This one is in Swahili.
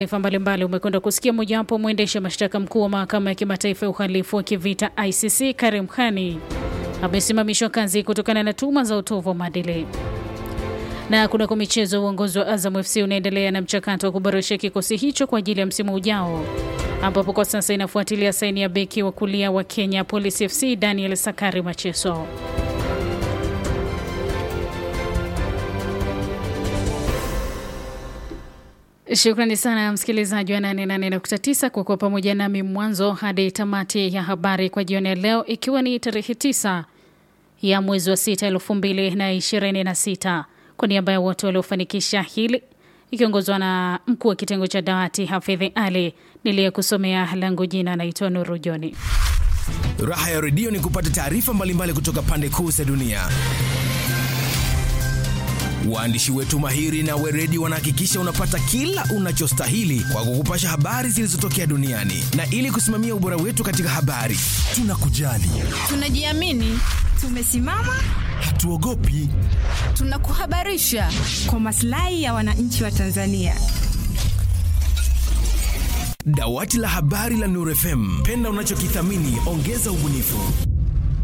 Taifa mbalimbali umekwenda kusikia mojawapo mwendesha mashtaka mkuu wa mahakama ya kimataifa ya uhalifu wa kivita ICC Karim Khani amesimamishwa kazi kutokana na tuhuma za utovu wa maadili. Na kunako michezo, uongozi wa Azam FC unaendelea na mchakato wa kuboresha kikosi hicho kwa ajili ya msimu ujao, ambapo kwa sasa inafuatilia saini ya beki wa kulia wa Kenya Police FC Daniel Sakari Macheso. Shukrani sana msikilizaji wa 88.9 kwa kuwa pamoja nami mwanzo hadi tamati ya habari kwa jioni ya leo, ikiwa ni tarehe 9 ya mwezi wa 6 2026. Kwa niaba ya wote waliofanikisha hili, ikiongozwa na mkuu wa kitengo cha dawati Hafidhi Ali, niliyekusomea langu jina naitwa Nuru Joni. Raha ya redio ni kupata taarifa mbalimbali kutoka pande kuu za dunia. Waandishi wetu mahiri na weredi wanahakikisha unapata kila unachostahili kwa kukupasha habari zilizotokea duniani, na ili kusimamia ubora wetu katika habari, tunakujali, tunajiamini, tumesimama, hatuogopi, tunakuhabarisha kwa maslahi ya wananchi wa Tanzania. Dawati la habari la Nuru FM, penda unachokithamini, ongeza ubunifu.